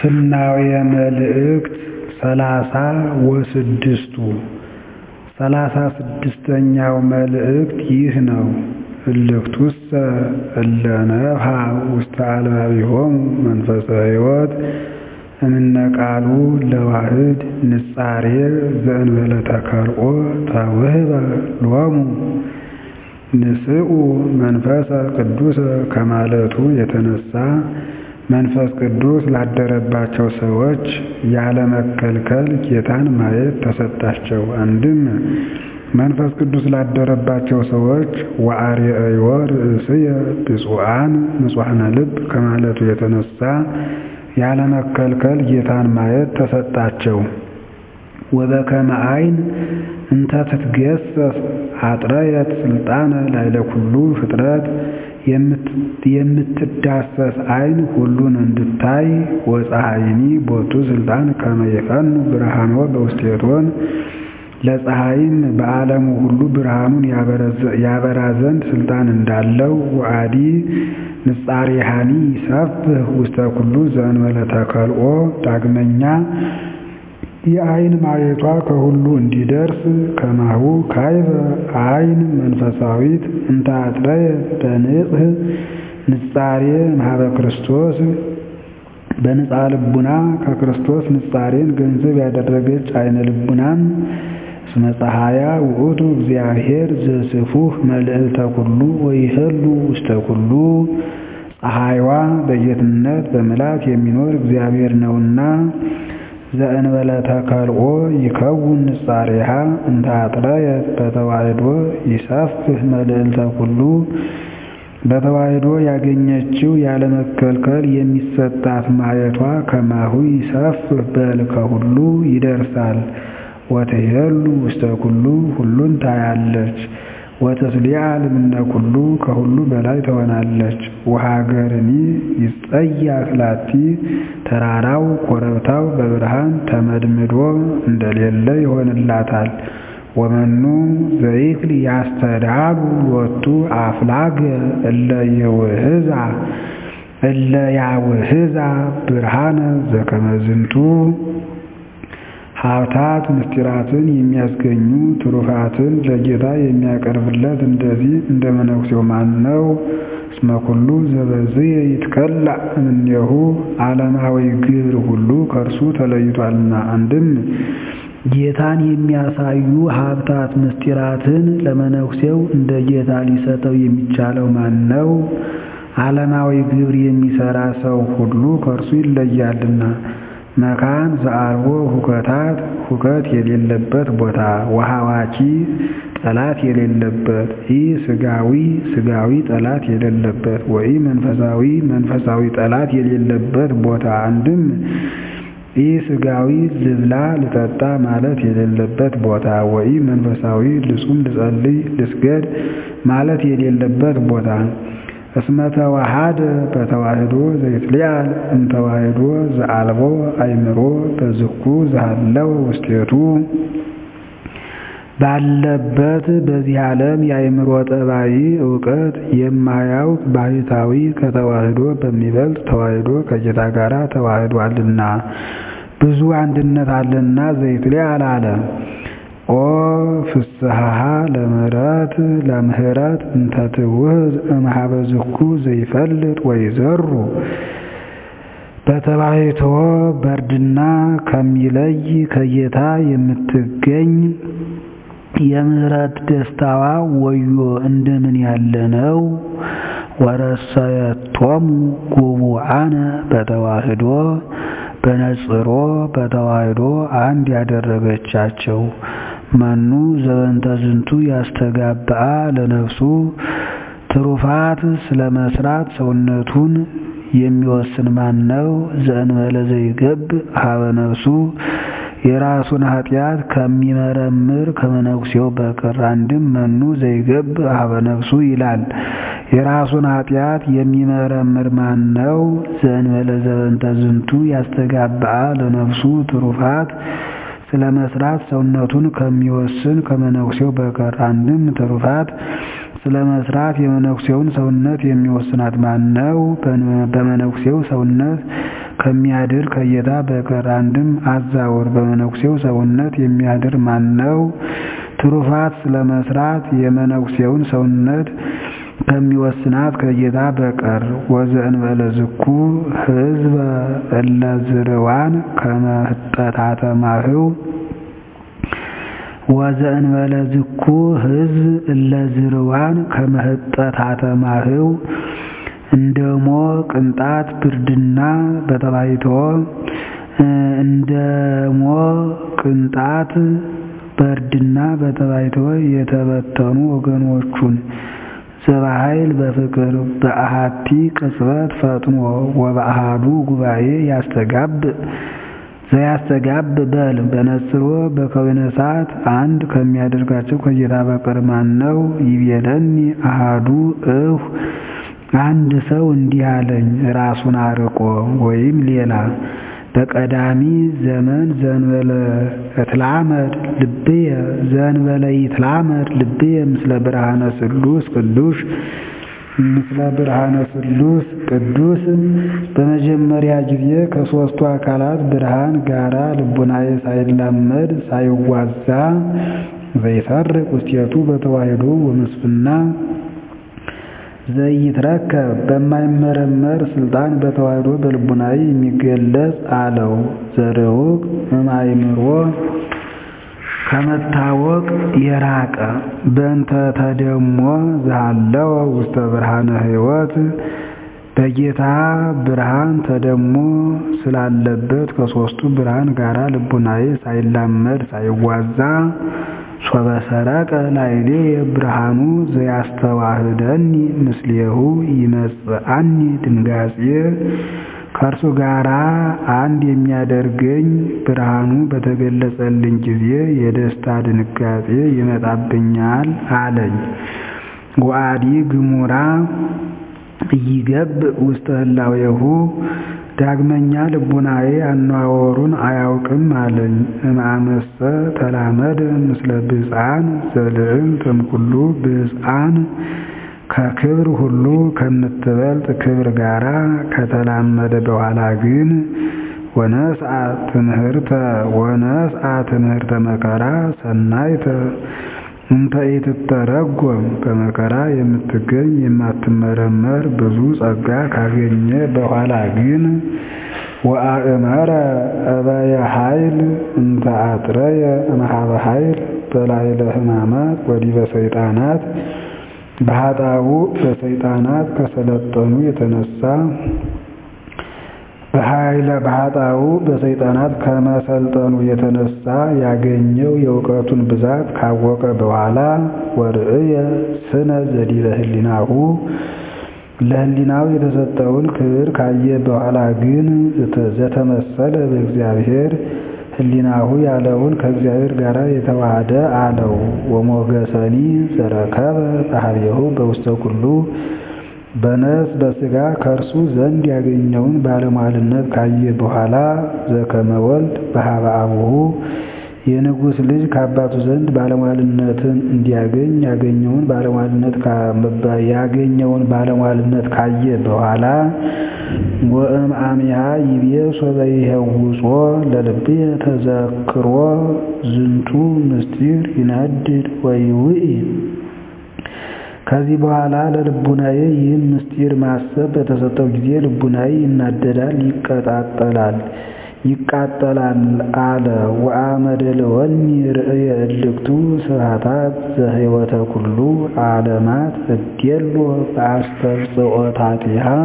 ፍናውየ መልእክት ሰላሳ ወስድስቱ ሠላሳ ስድስተኛው መልእክት ይህ ነው። እልክቱሰ እለ ነፍሐ ውስተ አልባቢሆሙ መንፈሰ ሕይወት እምነ ቃሉ ለዋህድ ንጻሬ ዘእንበለ ተከልኦ ተውህበ ሎሙ ንስኡ መንፈሰ ቅዱሰ ከማለቱ የተነሳ መንፈስ ቅዱስ ላደረባቸው ሰዎች ያለመከልከል ጌታን ማየት ተሰጣቸው። አንድም መንፈስ ቅዱስ ላደረባቸው ሰዎች ወአርአዮ ርእስየ ብፁዓን ንጹሐነ ልብ ከማለቱ የተነሳ ያለመከልከል ጌታን ማየት ተሰጣቸው። ወበከመ ዓይን እንተ ትትገሰስ አጥረየት ስልጣነ ላዕለ ኩሉ ፍጥረት የምትዳሰስ ዓይን ሁሉን እንድታይ ወፀሐይኒ ቦቱ ስልጣን ከመ ይፈኑ ብርሃኖ በውስቴቶን ለፀሐይም በዓለሙ ሁሉ ብርሃኑን ያበራ ዘንድ ስልጣን እንዳለው ወአዲ ንጻሬሃኒ ይሰፍሕ ውስተ ኩሉ ዘእንበለ ተከልኦ ዳግመኛ የዓይን ማየቷ ከሁሉ እንዲደርስ ከማሁ ካይበ ዓይን መንፈሳዊት እንተ አጥረየት በንጽሕ ንጻሬ እምኀበ ክርስቶስ በንጻ ልቡና ከክርስቶስ ንጻሬን ገንዘብ ያደረገች ዓይነ ልቡናም እስመ ፀሐያ ውእቱ እግዚአብሔር ዘስፉሕ መልዕልተ ኩሉ ወይሄሉ ውስተ ኩሉ ፀሐይዋ በጌትነት በምልአት የሚኖር እግዚአብሔር ነውና ዘእንበለ ተከልኦ ይከውን ንጻሬሃ እንተ አጥረየት በተዋሕዶ ይሰፍሕ መልዕልተ ኩሉ በተዋሕዶ ያገኘችው ያለመከልከል የሚሰጣት ማየቷ ከማሁ ይሰፍሕ በል ከሁሉ ይደርሳል። ወትሄሉ ውስተ ኩሉ ሁሉን ታያለች። ወትስሊዓል እምነ ኩሉ ከሁሉ በላይ ትሆናለች። ወሀገርኒ ይጸያፍ ላቲ ተራራው ኮረብታው በብርሃን ተመድምዶ እንደሌለ ይሆንላታል። ወመኑ ዘይክል ያስተዳሉ ሎቱ አፍላገ እለ የውህዛ እለ ያውህዛ ብርሃነ ዘከመ ዝንቱ ሀብታት ምስጢራትን የሚያስገኙ ትሩፋትን ለጌታ የሚያቀርብለት እንደዚህ እንደ መነኩሴው ማን ነው? እስመ ኩሉ ዘበዝየ ይትከላእ እምኔሁ ዓለማዊ ግብር ሁሉ ከእርሱ ተለይቷልና። አንድም ጌታን የሚያሳዩ ሀብታት ምስጢራትን ለመነኩሴው እንደ ጌታ ሊሰጠው የሚቻለው ማን ነው? ዓለማዊ ግብር የሚሰራ ሰው ሁሉ ከእርሱ ይለያልና። መካን ዘአልቦ ሁከታት ሁከት የሌለበት ቦታ ወሐዋኪ ጠላት የሌለበት ኢ ስጋዊ ስጋዊ ጠላት የሌለበት ወኢ መንፈሳዊ መንፈሳዊ ጠላት የሌለበት ቦታ አንድም ኢ ስጋዊ ልብላ ልጠጣ ማለት የሌለበት ቦታ ወኢ መንፈሳዊ ልጹም ልጸልይ ልስገድ ማለት የሌለበት ቦታ እስመ ተዋሃደ በተዋህዶ ዘይትሊዓል እምተዋህዶ ዘአልቦ አእምሮ በዝኩ ዘሃለው ውስቴቱ ባለበት በዚህ ዓለም የአእምሮ ጠባይ እውቀት የማያውቅ ባህታዊ ከተዋህዶ በሚበልጥ ተዋህዶ ከጌታ ጋር ተዋህዷልና ብዙ አንድነት አለና ዘይትሊዓል አለ። ኦ ፍስሐሃ ለምህረት ለምህረት እንተ ትውህዝ እምኀበ ዝኩ ዘይፈልጥ ወይዘሩ በተባይቶ በርድና ከሚለይ ከጌታ የምትገኝ የምህረት ደስታዋ ወዮ እንደምን ያለ ነው! ወረሰየቶሙ ጉቡአነ በተዋህዶ በነጽሮ በተዋህዶ አንድ ያደረገቻቸው መኑ ዘበንተ ዝንቱ ያስተጋብአ ለነፍሱ ትሩፋት ስለ መስራት ሰውነቱን የሚወስን ማን ነው? ዘእንበለ ዘይገብ ሀበ ነፍሱ የራሱን ኃጢአት ከሚመረምር ከመነኩሴው በቀር። አንድም መኑ ዘይገብ ሀበ ነፍሱ ይላል። የራሱን ኃጢአት የሚመረምር ማን ነው? ዘእንበለ ዘበንተ ዝንቱ ያስተጋብአ ለነፍሱ ትሩፋት ስለ መስራት ሰውነቱን ከሚወስን ከመነኩሴው በቀር። አንድም ትሩፋት ስለ መስራት የመነኩሴውን ሰውነት የሚወስናት ማን ነው? በመነኩሴው ሰውነት ከሚያድር ከጌታ በቀር አንድም አዛውር በመነኩሴው ሰውነት የሚያድር ማን ነው? ትሩፋት ስለመስራት የመነኩሴውን ሰውነት ከሚወስናት ከጌታ በቀር ወዘእንበለ ዝኩ ህዝበ እለ ዝርዋን ከመ ህጠታተ ማህው ወዘእንበለ ዝኩ ህዝብ እለ ዝርዋን ከመ ህጠታተ ማህው እንደሞ ቅንጣት ብርድና በተባይቶ እንደሞ ቅንጣት በርድና በተባይቶ የተበተኑ ወገኖቹን ዘበኃይል በፍቅር በአሃቲ ቅጽበት ፈጥኖ ወበአሃዱ ጉባኤ ያስተጋብ ዘያስተጋብ በል በነጽሮ በከዊነ እሳት አንድ ከሚያደርጋቸው ከጌታ በቀር ማን ነው? ይቤለኒ አሃዱ እሁ አንድ ሰው እንዲህ አለኝ ራሱን አርቆ ወይም ሌላ በቀዳሚ ዘመን ዘንበለ እትላመድ ልብየ ዘንበለ ይትላመድ ልብየ ምስለ ብርሃነ ስሉስ ቅዱስ ምስለ ብርሃነ ስሉስ ቅዱስ በመጀመሪያ ጊዜ ከሦስቱ አካላት ብርሃን ጋራ ልቡናዬ ሳይላመድ ሳይዋዛ ዘይሰርቅ ውስቴቱ በተዋሕዶ ወመስፍና ዘይትረከብ በማይመረመር ስልጣን በተዋሕዶ በልቡናዊ የሚገለጽ አለው። ዘርሁቅ እማይምሮ ከመታወቅ የራቀ በእንተ ተደሞ ዘሃለወ ውስተ ብርሃነ ሕይወት በጌታ ብርሃን ተደሞ ስላለበት ከሦስቱ ብርሃን ጋራ ልቡናዬ ሳይላመድ ሳይዋዛ ሶበ ሰረቀ ላዕሌ ብርሃኑ ዘያስተዋህደኒ ምስሌሁ ይመጽአኒ ድንጋጼ ከእርሱ ጋራ አንድ የሚያደርገኝ ብርሃኑ በተገለጸልኝ ጊዜ የደስታ ድንጋጼ ይመጣብኛል አለኝ። ወአዲ ግሙራ ኢይገብ ውስተ ህላዌሁ ዳግመኛ ልቡናዬ አነዋወሩን አያውቅም አለኝ። እምአመሰ ተላመደ ምስለ ብፅዓን ዘልዕልት እምኩሉ ብፅዓን ከክብር ሁሉ ከምትበልጥ ክብር ጋራ ከተላመደ በኋላ ግን ወነስአ ትምህርተ ወነስአ ትምህርተ መከራ ሰናይተ እንተ ኢትተረጎም በመከራ የምትገኝ የማትመረመር ብዙ ጸጋ ካገኘ በኋላ ግን ወአእመረ እበየ ኃይል እንተ አጥረየ እምኀበ ኃይል በላዕለ ሕማማት ወዲበ ሰይጣናት በኃጣው በሰይጣናት ከሰለጠኑ የተነሳ በኃይለ በኃጣው በሰይጣናት ከመሰልጠኑ የተነሳ ያገኘው የእውቀቱን ብዛት ካወቀ በኋላ ወርእየ ስነ ዘዲበ ህሊናሁ ለህሊናው የተሰጠውን ክብር ካየ በኋላ ግን ዘተመሰለ በእግዚአብሔር ህሊናሁ ያለውን ከእግዚአብሔር ጋር የተዋሃደ አለው። ወሞገሰኒ ዘረከበ በኀቤሁ በውስተ ኩሉ በነፍስ በሥጋ ከእርሱ ዘንድ ያገኘውን ባለሟልነት ካየ በኋላ ዘከመ ወልድ በኀበ አቡሁ የንጉሥ ልጅ ከአባቱ ዘንድ ባለሟልነትን እንዲያገኝ ያገኘውን ባለሟልነት ያገኘውን ባለሟልነት ካየ በኋላ ወእም አሚሃ ይቤ ሶበ ይሄውጾ ለልብየ ተዘክሮ ዝንቱ ምስጢር ይነድድ ወይውኢ ከዚህ በኋላ ለልቡናዬ ይህን ምስጢር ማሰብ በተሰጠው ጊዜ ልቡናዬ ይናደዳል፣ ይቀጣጠላል ይቃጠላል አለ። ወአመደለወኒ ርእየ እልክቱ ስብሐታት ዘህይወተ ኩሉ ዓለማት እዴሎ በአስተብጽኦታቲሃ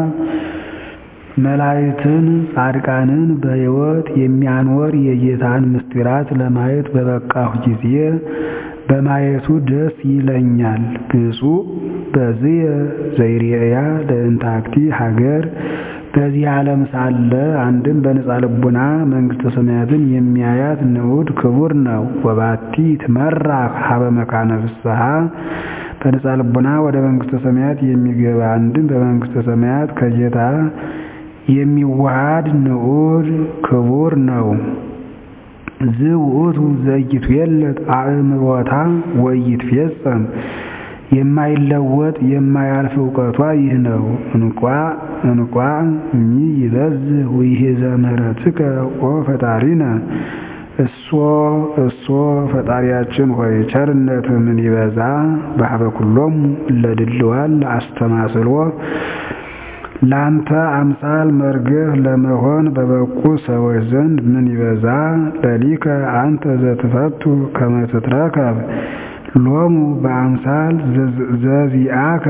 መላእክትን ጻድቃንን በሕይወት የሚያኖር የጌታን ምስጢራት ለማየት በበቃሁ ጊዜ በማየቱ ደስ ይለኛል። ብፁዕ በዝየ ዘይሬያ ለእንታክቲ ሀገር በዚህ ዓለም ሳለ አንድም በነፃ ልቡና መንግሥተ ሰማያትን የሚያያት ንዑድ ክቡር ነው። ወባቲ ትመራ ሀበ መካነ ፍስሐ በነፃ ልቡና ወደ መንግሥተ ሰማያት የሚገባ አንድም በመንግሥተ ሰማያት ከጌታ የሚዋሃድ ንዑድ ክቡር ነው። ዝውእቱ ዘይትዌለት አእምሮታ ወይትፌጸም የማይለወጥ የማያልፍ እውቀቷ ይህ ነው። እንቋ እንቋ እሚ ይበዝህ ውይሄዘ ምህረትከ ኦ ፈጣሪነ እሶ እሶ ፈጣሪያችን ሆይ ቸርነትህ ምን ይበዛ በኀበ ኩሎሙ እለ ድልዋን ለአስተማስሎ ላንተ አምሳል መርገህ ለመሆን በበቁ ሰዎች ዘንድ ምን ይበዛ ለሊከ አንተ ዘትፈቱ ከመ ትትረከብ ሎሙ በአምሳል ዘዚአከ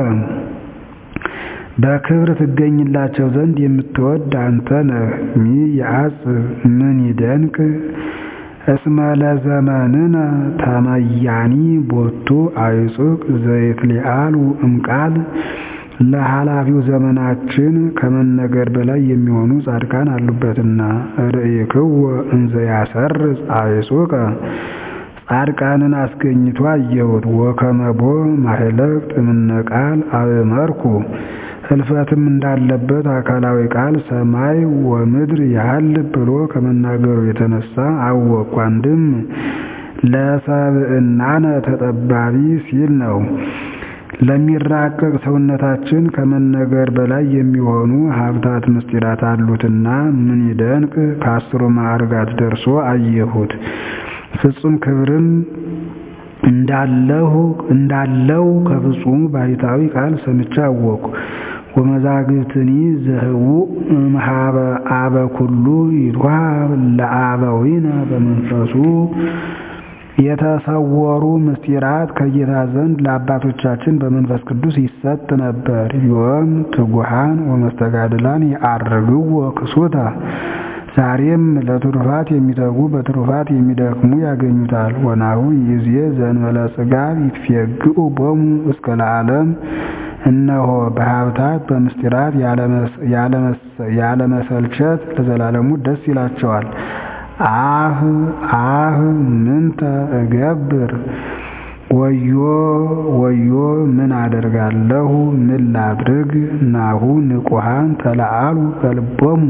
በክብር ትገኝላቸው ዘንድ የምትወድ አንተ ነህ። ሚ የአጽብ ምን ይደንቅ እስመ ለዘመንነ ተመያኒ ቦቱ አይጹቅ ዘይትሊአሉ እምቃል ለኃላፊው ዘመናችን ከመነገር በላይ የሚሆኑ ጻድቃን አሉበትና ርእይክዎ እንዘ ያሰርጽ አይጹቀ ጻድቃንን አስገኝቶ አየሁት። ወከመቦ ማህለቅት እምነ ቃል አእመርኩ ህልፈትም እንዳለበት አካላዊ ቃል ሰማይ ወምድር ያህል ብሎ ከመናገሩ የተነሳ አወቅኩ። አንድም ለሰብእናነ ተጠባቢ ሲል ነው። ለሚራቀቅ ሰውነታችን ከመነገር በላይ የሚሆኑ ሀብታት ምስጢራት አሉትና ምን ይደንቅ ከአስሩ ማዕርጋት ደርሶ አየሁት። ፍጹም ክብርም እንዳለሁ እንዳለው ከፍጹሙ ባሕታዊ ቃል ሰምቼ አወቅኩ። ወመዛግብትኒ ዘህቡእ እምኀበ አበ ኩሉ ይትወሀብ ለአበዊነ በመንፈሱ የተሰወሩ ምስጢራት ከጌታ ዘንድ ለአባቶቻችን በመንፈስ ቅዱስ ይሰጥ ነበር። ዮም ትጉሃን ወመስተጋድላን የዐርግዎ ክሱተ ዛሬም ለትሩፋት የሚተጉ በትሩፋት የሚደክሙ ያገኙታል። ወናሁ ይዜ ዘእንበለ ጽጋብ ይትፌግኡ ቦሙ እስከ ለዓለም እነሆ በሀብታት በምስጢራት ያለመሰልቸት ለዘላለሙ ደስ ይላቸዋል። አህ አህ ምንተ እገብር ወዮ ወዮ ምን አደርጋለሁ ምን ላድርግ ናሁ ንቁሃን ተለአሉ በልቦሙ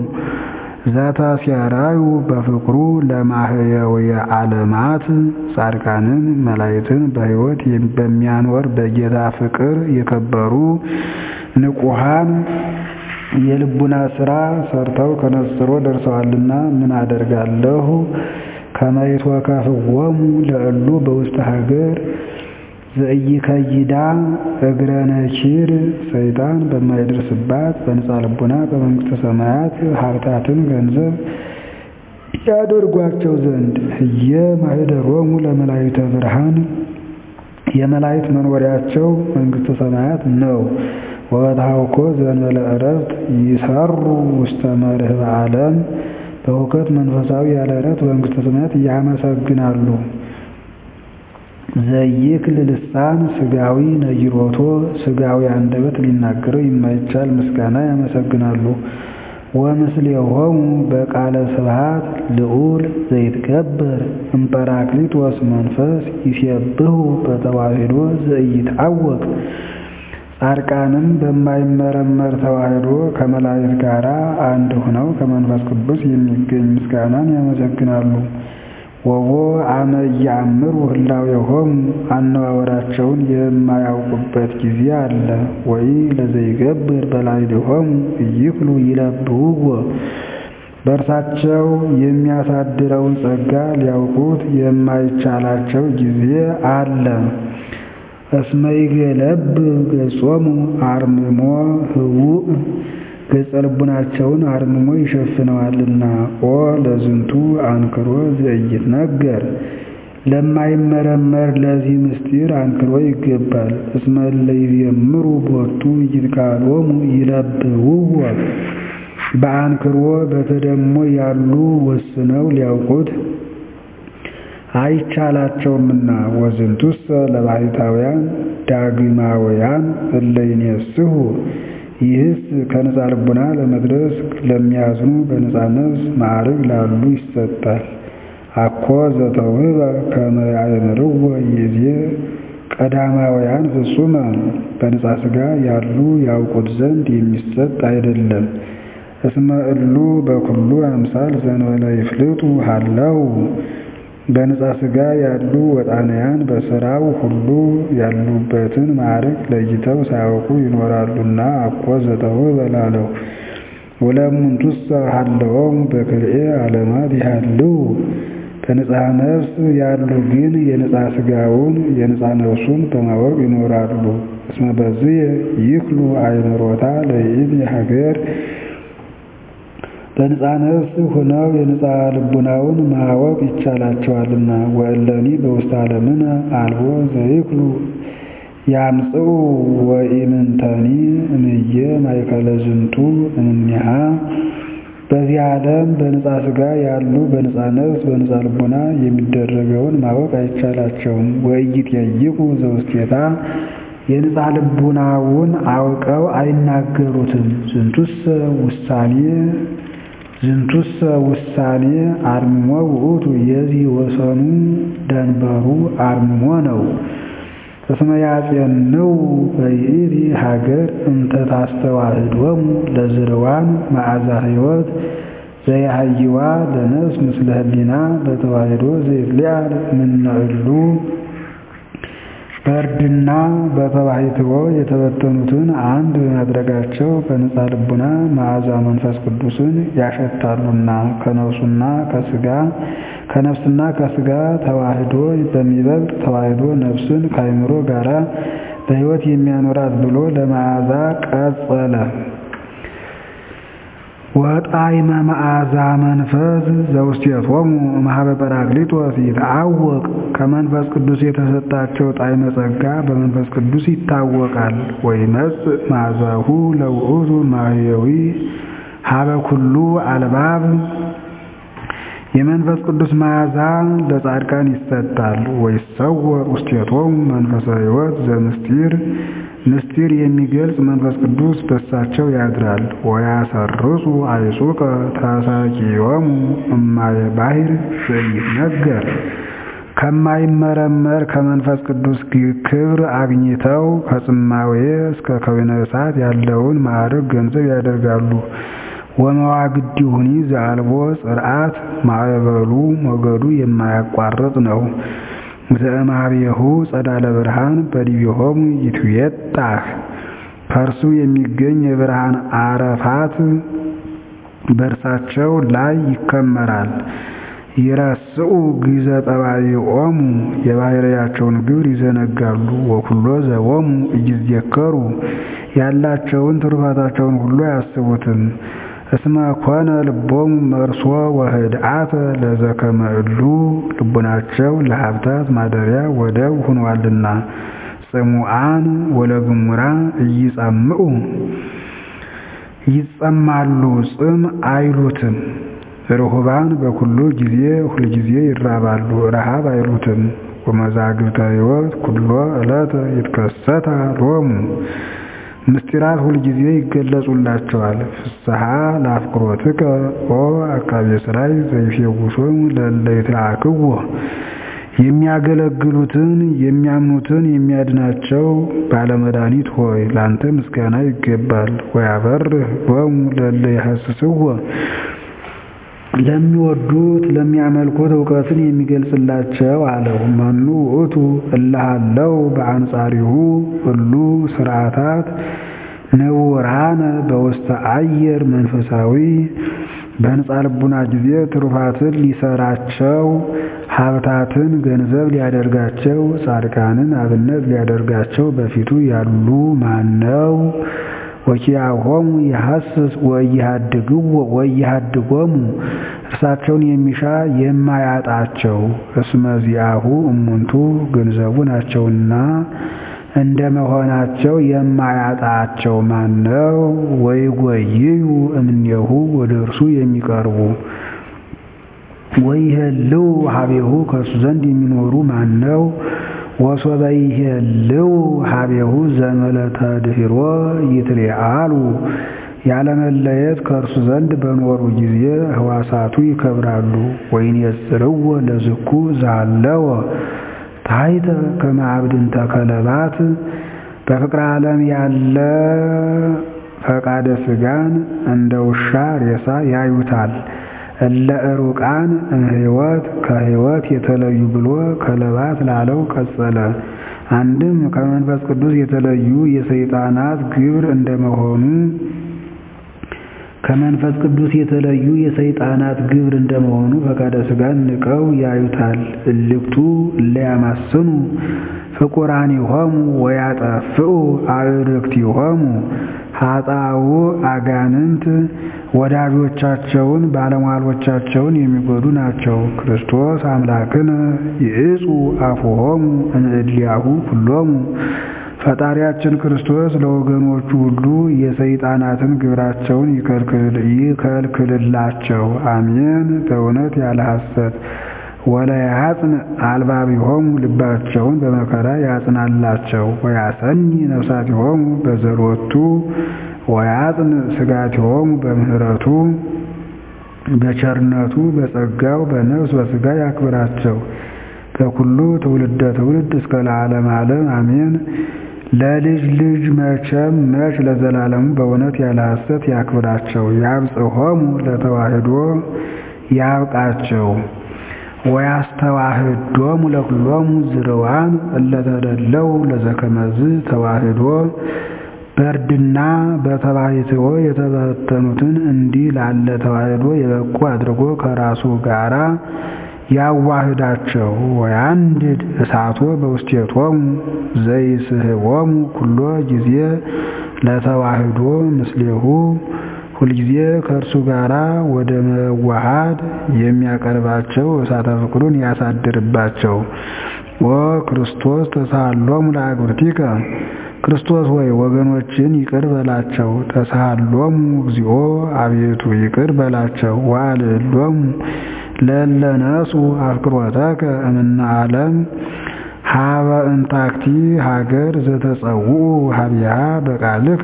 ዘተሴራዩ በፍቅሩ ለማህየውየ ዓለማት ጻድቃንን መላእክትን በሕይወት በሚያኖር በጌታ ፍቅር የከበሩ ንቁሃን የልቡና ስራ ሰርተው ከነጽሮ ደርሰዋልና ምን አደርጋለሁ ከመይትወከፍዎሙ ለእሉ በውስተ ሀገር ዘኢይከይዳ እግረ ነኪር ሰይጣን በማይደርስባት በነፃ ልቡና በመንግሥተ ሰማያት ሀብታትን ገንዘብ ያደርጓቸው ዘንድ ህየ ማኅደሮሙ ለመላእክተ ብርሃን የመላእክት መኖሪያቸው መንግሥተ ሰማያት ነው። ወበታውኮ ዘእንበለ ዕረፍት ይሰሩ ውስተ መርህብ ዓለም በእውቀት መንፈሳዊ ያለ ዕረፍት በመንግሥተ ሰማያት ያመሰግናሉ። ዘይክል ልሳን ስጋዊ ነይሮቶ ስጋዊ አንደበት ሊናገረው የማይቻል ምስጋና ያመሰግናሉ። ወምስሌሆሙ በቃለ ስብሐት ልዑል ዘይትገበር እምጰራቅሊጦስ መንፈስ ይሴብሑ በተዋሕዶ ዘኢይትዐወቅ ጻድቃንም በማይመረመር ተዋሕዶ ከመላእክት ጋር አንድ ሆነው ከመንፈስ ቅዱስ የሚገኝ ምስጋናን ያመሰግናሉ። ወቦ አመ ኢየአምሩ ህላዌሆሙ አነዋወራቸውን የማያውቁበት ጊዜ አለ። ወይ ለዘይገብር በላዕሌሆሙ ኢይክሉ ይለብብዎ በእርሳቸው የሚያሳድረውን ጸጋ ሊያውቁት የማይቻላቸው ጊዜ አለ። እስመ ይገለብ ገጾሙ አርምሞ ህቡእ ገጸ ልቡናቸውን አርምሞ ይሸፍነዋልና። ኦ ለዝንቱ አንክሮ ዘኢይትነገር ለማይመረመር ለዚህ ምስጢር አንክሮ ይገባል። እስመ እለ ይዜምሩ ቦቱ ይትካሎሙ ይለብብዎ በአንክሮ በተደሞ ያሉ ወስነው ሊያውቁት አይቻላቸውምና። ወዝንቱሰ ለባሕታውያን ዳግማውያን እለ ይኔስሑ ይህስ ከነፃ ልቡና ለመድረስ ለሚያዝኑ በነፃ ነፍስ ማዕርግ ላሉ ይሰጣል። አኮ ዘተውህበ ከመ ያእምርዎ ይእዜ ቀዳማውያን ፍጹመ በነፃ ሥጋ ያሉ ያውቁት ዘንድ የሚሰጥ አይደለም። እስመ እሉ በኩሉ አምሳል ዘእንበለ ይፍልጡ ሀለው በንጻ ሥጋ ያሉ ወጣንያን በሥራው ሁሉ ያሉበትን ማዕረግ ለይተው ሳያውቁ ይኖራሉና አኮ ዘጠው በላለው ወለእሙንቱሰ ሀለወሙ በክልኤ ዓለማት ይሃልው በንጽሐ ነፍስ ያሉ ግን የንጻ ሥጋውን የንጻ ነፍሱን በማወቅ ይኖራሉ። እስመ በዝየ ይክሉ አእምሮታ ለይእቲ ሀገር በንጻ ነፍስ ሆነው የንጻ ልቡናውን ማወቅ ይቻላቸዋልና። ወእለኒ በውስተ ዓለምነ አልቦ ዘይክሉ ያምጽኡ ወኢምንተኒ እምየ ማእከለ ዝንቱ እምኔሃ በዚህ ዓለም በንጻ ሥጋ ያሉ በንጻ ነፍስ በንጻ ልቡና የሚደረገውን ማወቅ አይቻላቸውም። ወኢይጠይቁ ዘውስቴታ የንጻ ልቡናውን አውቀው አይናገሩትም። ዝንቱሰ ውሳኔ ዝንቱሰ ውሳኔ አርምሞ ውእቱ የዚህ ወሰኑ ደንበሩ አርምሞ ነው። እስመ ያጼንው በይእቲ ሀገር እንተ ታስተዋህዶሙ ለዝርዋን መዓዛ ሕይወት ዘያሃይዋ ለነፍስ ምስለ ህሊና በተዋህዶ ዘይትለያል ምነዕሉ በእርድና በተባሕትዎ የተበተኑትን አንድ በማድረጋቸው በንጻ ልቡና መዓዛ መንፈስ ቅዱስን ያሸታሉና ከነፍሱና ከሥጋ ከነፍስና ከሥጋ ተዋህዶ በሚበልጥ ተዋህዶ ነፍስን ከአእምሮ ጋራ በሕይወት የሚያኖራት ብሎ ለመዓዛ ቀጸለ። ወጣዕመ መዓዛ መንፈስ ዘውስቴቶሙ እምኀበ ጰራቅሊጦስ ይትዐወቅ ከመንፈስ ቅዱስ የተሰጣቸው ጣዕመ ጸጋ በመንፈስ ቅዱስ ይታወቃል። ወይመጽእ መዓዛሁ ለውእቱ ማሕየዊ ኀበ ኩሉ አልባብ የመንፈስ ቅዱስ መዓዛ ለጻድቃን ይሰጣል። ወይሰወር ውስቴቶሙ መንፈሰ ሕይወት ዘምስጢር ምስጢር የሚገልጽ መንፈስ ቅዱስ በሳቸው ያድራል። ወያሰርጹ አይጹቀ ተሳቂዮሙ እማየ ባሕር ዘይትነገር ከማይመረመር ከመንፈስ ቅዱስ ክብር አግኝተው ከጽማዌ እስከ ከዊነ እሳት ያለውን ማዕረግ ገንዘብ ያደርጋሉ። ወመዋግዲሁኒ ዘአልቦ ጽርዓት ማዕበሉ ሞገዱ የማያቋርጥ ነው። ዘእምኀቤሁ ጸዳለ ብርሃን በዲቤሆሙ ይትዌጣህ ከእርሱ የሚገኝ የብርሃን አረፋት በእርሳቸው ላይ ይከመራል። ይረስኡ ግዘ ጠባይኦሙ የባሕርያቸውን ግብር ይዘነጋሉ። ወኩሎ ዘቦሙ እይዜከሩ ያላቸውን ትሩፋታቸውን ሁሉ አያስቡትም። እስመ ኮነ ልቦሙ መርሶ ወህድአተ ለዘከመ እሉ ልቡናቸው ለሀብታት ማደሪያ ወደብ ሆኗልና። ጽሙዓን ወለግሙራ እይጸምዑ ይጸማሉ ጽም አይሉትም። ርሁባን በኩሉ ጊዜ ሁልጊዜ ይራባሉ ረሃብ አይሉትም። ወመዛግብተ ሕይወት ኩሎ ዕለተ ይትከሰታ ሎሙ ምስጢራት ሁልጊዜ ይገለጹላቸዋል። ፍስሐ ለአፍቅሮትከ ኦ አቃቤ ሥራይ ዘይፌውሶሙ ለእለ ይትለአክዎ የሚያገለግሉትን የሚያምኑትን የሚያድናቸው ባለመድኃኒት ሆይ ላንተ ምስጋና ይገባል። ወያበርህ ሎሙ ለእለ ይሐስስዎ ለሚወዱት ለሚያመልኩት እውቀትን የሚገልጽላቸው አለው። መኑ ውእቱ እልሃለው በአንጻሪሁ ሁሉ ስርዓታት ንውራነ በውስተ አየር መንፈሳዊ በንጻ ልቡና ጊዜ ትሩፋትን ሊሰራቸው ሀብታትን ገንዘብ ሊያደርጋቸው ጻድቃንን አብነት ሊያደርጋቸው በፊቱ ያሉ ማነው? ወኪያሆሙ ይሐስስ ወይሃድጎሙ እርሳቸውን የሚሻ የማያጣቸው እስመ ዚአሁ እሙንቱ ገንዘቡ ናቸውና እንደ መሆናቸው የማያጣቸው ማነው? ወይጎይዩ እምኔሁ ወደ እርሱ የሚቀርቡ ወይሄልው ሀቤሁ ከእርሱ ዘንድ የሚኖሩ ማነው? ወሶበ ይሄልው ሀቤሁ ዘመለተ ድኅሮ ይትለአሉ ያለመለየት ከእርሱ ዘንድ በኖሩ ጊዜ ህዋሳቱ ይከብራሉ። ወይንየጽርዎ ለዝኩ ዛለወ ታሕተ ከመ አብድንተ ከለባት በፍቅረ ዓለም ያለ ፈቃደ ሥጋን እንደ ውሻ ሬሳ ያዩታል። እለ ዕሩቃን እምሕይወት ከሕይወት የተለዩ ብሎ ከለባት ላለው ቀጸለ። አንድም ከመንፈስ ቅዱስ የተለዩ የሰይጣናት ግብር እንደመሆኑ ከመንፈስ ቅዱስ የተለዩ የሰይጣናት ግብር እንደመሆኑ ፈቃደ ሥጋን ንቀው ያዩታል። እልክቱ እለ ያማስኑ ፍቁራኒሆሙ ወያጠፍኡ አዕርክቲሆሙ ኃጣው አጋንንት ወዳጆቻቸውን ባለሟሎቻቸውን የሚጎዱ ናቸው። ክርስቶስ አምላክነ ይዕጹ አፉሆሙ እምእድሊያሁ ኩሎሙ ፈጣሪያችን ክርስቶስ ለወገኖቹ ሁሉ የሰይጣናትን ግብራቸውን ይከልክልላቸው። አሜን። በእውነት ያለ ሐሰት ወለያጽን አልባቢሆሙ ልባቸውን በመከራ ያጽናላቸው። ወያሰኒ ነፍሳቲሆሙ በዘሎቱ ወያጽን ስጋቲሆሙ በምህረቱ በቸርነቱ በጸጋው በነፍስ በሥጋ ያክብራቸው። በኩሉ ትውልደ ትውልድ እስከ ለዓለም ዓለም አሜን። ለልጅ ልጅ መቼም መች ለዘላለሙ በእውነት ያለ ሐሰት ያክብራቸው። ያብጽሖሙ ለተዋህዶ ያብቃቸው። ወያስተዋህዶሙ ለኩሎሙ ዝርዋን እለተደለው ለዘከመዝ ተዋህዶ በእርድና በተባይትዎ የተበተኑትን እንዲህ ላለ ተዋህዶ የበቁ አድርጎ ከራሱ ጋራ ያዋህዳቸው። ወያንድድ እሳቶ በውስቴቶሙ ዘይስሕቦሙ ኩሎ ጊዜ ለተዋህዶ ምስሌሁ ሁልጊዜ ከእርሱ ጋር ወደ መዋሃድ የሚያቀርባቸው እሳተ ፍቅሩን ያሳድርባቸው። ኦ ክርስቶስ ተሳሃሎሙ ለአግብርቲከ ክርስቶስ ሆይ ወገኖችን ይቅር በላቸው። ተሳሃሎሙ እግዚኦ አቤቱ ይቅር በላቸው። ወአልዕሎሙ ለእለ ነሱ አፍቅሮተከ እምነ ዓለም ሀበ እንታክቲ ሀገር ዘተጸውዑ ሀቢሃ በቃልከ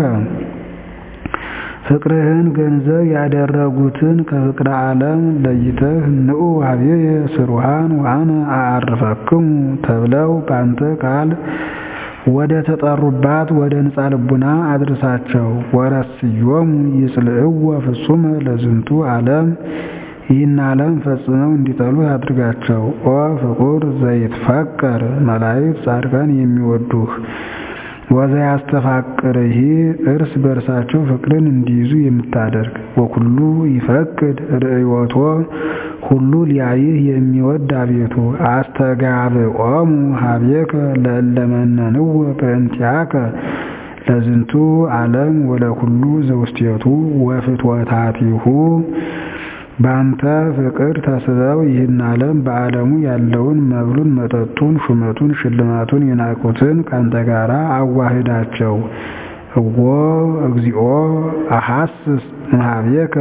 ፍቅርህን ገንዘብ ያደረጉትን ከፍቅረ ዓለም ለይተህ ንዑ ሀቤየ ስሩሃን ወአነ አዕርፈክሙ ተብለው ባንተ ቃል ወደ ተጠሩባት ወደ ንጻ ልቡና አድርሳቸው። ወረስዮሙ ይጽልእዎ ፍጹመ ለዝንቱ ዓለም ይህን ዓለም ፈጽመው እንዲጠሉ ያድርጋቸው። ኦ ፍቁር ዘይትፈቀር መላእክት ጻድቃን የሚወዱህ ወዘያስተፋቅርህ እርስ በእርሳቸው ፍቅርን እንዲይዙ የምታደርግ ወኩሉ ይፈቅድ ርእዮቶ ሁሉ ሊያይህ የሚወድ አቤቱ አስተጋብኦሙ ሀቤከ ለእለመነንው በእንቲአከ ለዝንቱ ዓለም ወለኩሉ ዘውስቴቱ ወፍትወታቲሁ ባንተ ፍቅር ተስበው ይህን ዓለም በዓለሙ ያለውን መብሉን፣ መጠጡን፣ ሹመቱን፣ ሽልማቱን የናቁትን ካንተ ጋር አዋህዳቸው። እዎ እግዚኦ አሐስስ እምኀቤከ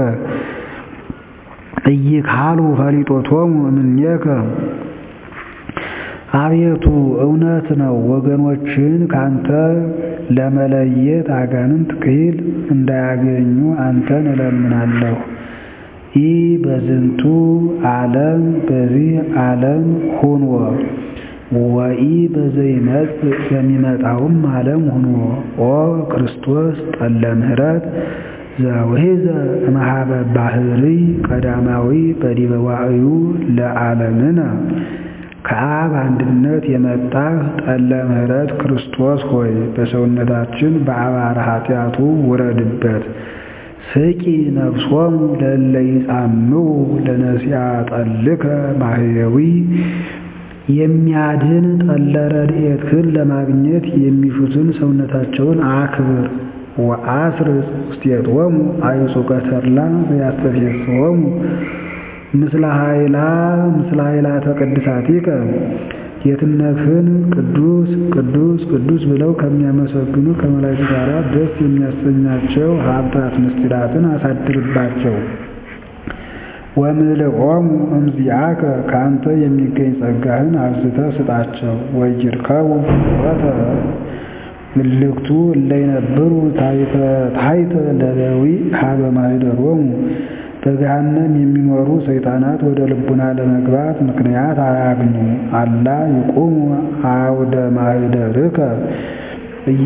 ኢይካሉ ፈሊጦቶሙ እምኔከ አቤቱ እውነት ነው፣ ወገኖችን ካንተ ለመለየት አጋንንት ክሂል እንዳያገኙ አንተን እለምናለሁ። ኢ በዝንቱ ዓለም በዚህ ዓለም ሁንዎ ወኢ በዘይመጽእ በሚመጣውም ዓለም ሁንዎ ኦ ክርስቶስ ጠለ ምሕረት ዘውሒዘ እምኀበ ባህርይ ቀዳማዊ በዲበ ዋዕዩ ለዓለምነ ከአብ አንድነት የመጣህ ጠለ ምሕረት ክርስቶስ ሆይ በሰውነታችን በአባረ ኃጢአቱ ውረድበት። ስቂ ነፍሶሙ ለእለ ይጻምው ለነሲያ ጠልከ ማህየዊ የሚያድን ጠለ ረድኤትህን ለማግኘት የሚሹትን ሰውነታቸውን አክብር። ወአስርጽ ውስቴቶሙ አይጹቀ ተድላ ዘያስተፌስሖሙ ምስለ ኃይላ ምስለ ኃይላተ ቅድሳቲከ ጌትነትህን ቅዱስ ቅዱስ ቅዱስ ብለው ከሚያመሰግኑ ከመላእክት ጋር ደስ የሚያሰኛቸው ሀብታት ምስጢራትን አሳድርባቸው። ወምልኦሙ እምዚአከ ከአንተ የሚገኝ ጸጋህን አብዝተህ ስጣቸው። ወይርከቡ ፍኖተ እልክቱ እለ ይነብሩ ታሕተ ለደዊ ሀበ ማኅደሮሙ በገሃነም የሚኖሩ ሰይጣናት ወደ ልቡና ለመግባት ምክንያት አያግኙ። አላ ይቁሙ አውደ ማኅደርከ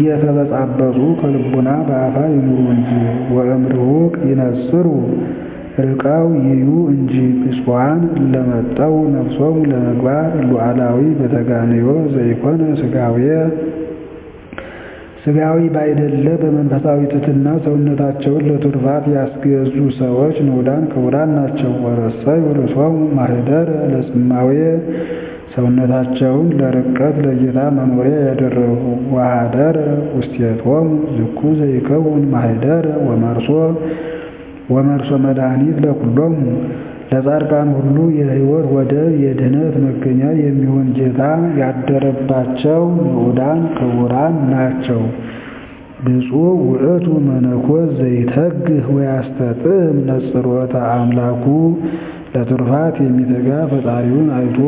እየተበጻበጹ ከልቡና በአፋ ይኑሩ እንጂ። ወእምርሁቅ ይነጽሩ ርቀው ይዩ እንጂ ብፁዓን እለመጠው ነፍሶሙ ለምግባር ሉዓላዊ በተጋንዮ ዘይኮነ ሥጋዌ ሥጋዊ ባይደለ በመንፈሳዊ ትሕትና ሰውነታቸውን ለትሩፋት ያስገዙ ሰዎች ንዑዳን ክቡራን ናቸው። ወረሰዩ ርእሶሙ ማኅደረ ለጽማዌ ሰውነታቸውን ለርቀት ለጌታ መኖሪያ ያደረጉ ወኀደረ ውስቴቶሙ ዝኩ ዘይከውን ማኅደረ ወመርሶ ወመርሶ መድኃኒት ለኵሎሙ ለጻድቃን ሁሉ የሕይወት ወደብ የድኅነት መገኛ የሚሆን ጌታ ያደረባቸው ንዑዳን ክቡራን ናቸው። ብፁዕ ውእቱ መነኮስ ዘይተግህ ወያስተጥዕም ነጽሮተ አምላኩ ለትሩፋት የሚተጋ ፈጣሪውን አይቶ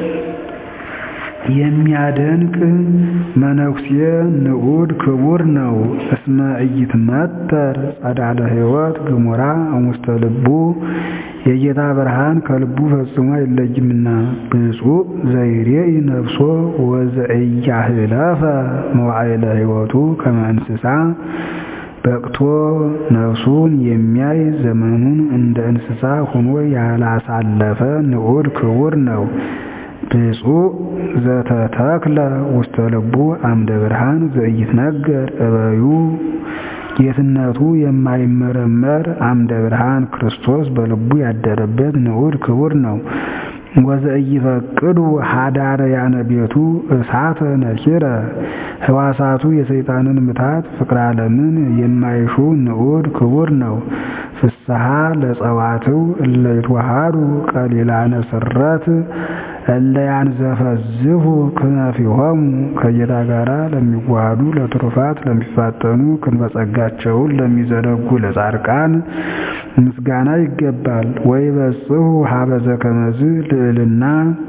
የሚያደንቅ መነኩሴ ንዑድ ክቡር ነው። እስመ ኢይትመተር ጸዳለ ሕይወት ግሙራ እሙስተ ልቡ የጌታ ብርሃን ከልቡ ፈጽሞ አይለይምና። ብፁዕ ዘይሬኢ ነፍሶ ወዘኢያህለፈ መዋዕለ ሕይወቱ ከመ እንስሳ በቅቶ ነፍሱን የሚያይ ዘመኑን እንደ እንስሳ ሆኖ ያላሳለፈ ንዑድ ክቡር ነው። ብፁዕ ዘተተክለ ውስተ ልቡ አምደ ብርሃን ዘኢይትነገር እበዩ ጌትነቱ የማይመረመር አምደ ብርሃን ክርስቶስ በልቡ ያደረበት ንዑድ ክቡር ነው። ወዘኢይፈቅዱ ኀዳርያነ ቤቱ እሳተ ነኪረ ሕዋሳቱ የሰይጣንን ምታት ፍቅረ ዓለምን የማይሹ ንዑድ ክቡር ነው። ፍስሐ ለጸዋትው እለ ይትወሃዱ ቀሊላነ ስረት እለ ያንዘፈዝፉ ክነፊሆሙ ከጌታ ጋር ለሚዋሃዱ ለትሩፋት ለሚፋጠኑ ክንፈ ጸጋቸውን ለሚዘረጉ ለጻድቃን ምስጋና ይገባል። ወይበጽሑ ሀበ ዘከመዝ ልዕልና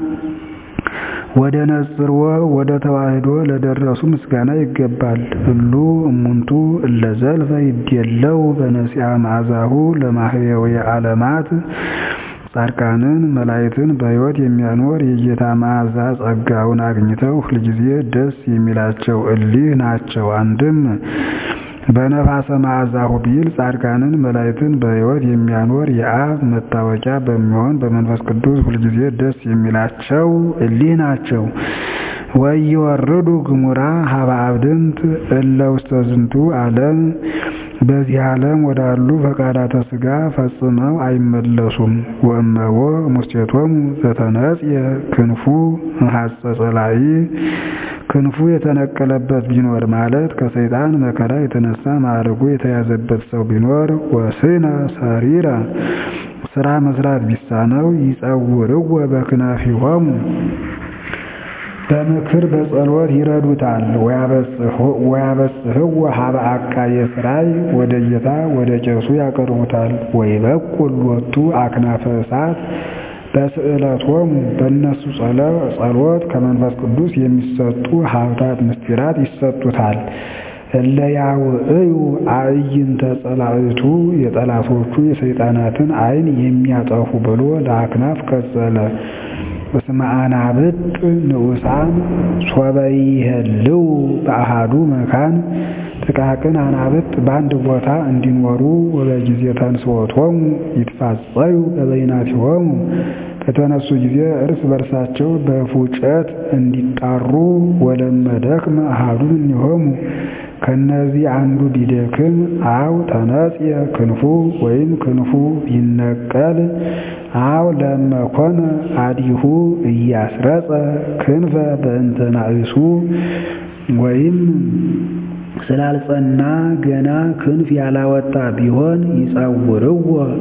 ወደ ነጽርወ ወደ ተዋህዶ ለደረሱ ምስጋና ይገባል። እሉ እሙንቱ እለ ዘልፈ ይዴለው በነሲአ መዓዛሁ ለማህየዊ ዓለማት ጻድቃንን መላእክትን በሕይወት የሚያኖር የጌታ መዓዛ ጸጋውን አግኝተው ሁልጊዜ ደስ የሚላቸው እሊህ ናቸው። አንድም በነፋሰ መዓዛሁ ቢል ጻድቃንን መላእክትን በሕይወት የሚያኖር የአብ መታወቂያ በሚሆን በመንፈስ ቅዱስ ሁልጊዜ ደስ የሚላቸው እሊህ ናቸው። ወይወርዱ ግሙራ ሀበ አብድንት እለ ውስተ ዝንቱ ዓለም በዚህ ዓለም ወዳሉ ፈቃዳተ ሥጋ ፈጽመው አይመለሱም። ወእመቦ ሙስቴቶሙ ዘተነጽየ ክንፉ እምሐፀ ጸላኢ ክንፉ የተነቀለበት ቢኖር ማለት ከሰይጣን መከራ የተነሳ ማዕረጉ የተያዘበት ሰው ቢኖር ወስነ ሰሪረ ስራ መስራት ቢሳነው ይጸውርዎ በክናፊሆሙ በምክር በጸሎት ይረዱታል። ወያበጽሕዎ ሀበ አቃየ ሥራይ ወደ ጌታ ወደ ቄሱ ያቀርቡታል። ወይበቁል ሎቱ አክናፈ እሳት በስዕለቶሙ በእነሱ ጸሎት ከመንፈስ ቅዱስ የሚሰጡ ሀብታት ምስጢራት ይሰጡታል። እለ ያውዕዩ አዕይንተ ጸላእቱ የጠላቶቹ የሰይጣናትን ዓይን የሚያጠፉ ብሎ ለአክናፍ ቀጸለ። እስመ አናብጥ ንዑሳን ሶበ ይሄልው በአሃዱ መካን ጥቃቅን አናብጥ በአንድ ቦታ እንዲኖሩ ወበጊዜ ተንሥኦቶሙ ይትፋጸዩ በበይናቲሆሙ በተነሱ ጊዜ እርስ በርሳቸው በፉጨት እንዲጣሩ ወለመደክመ አሃዱ እምኔሆሙ ከነዚህ አንዱ ቢደክም አው ተነጽየ ክንፉ ወይም ክንፉ ቢነቀል አው ለመኮነ አዲሁ እያስረጸ ክንፈ በእንተ ናእሱ ወይም ስላልጸና ገና ክንፍ ያላወጣ ቢሆን ይጸውርዎ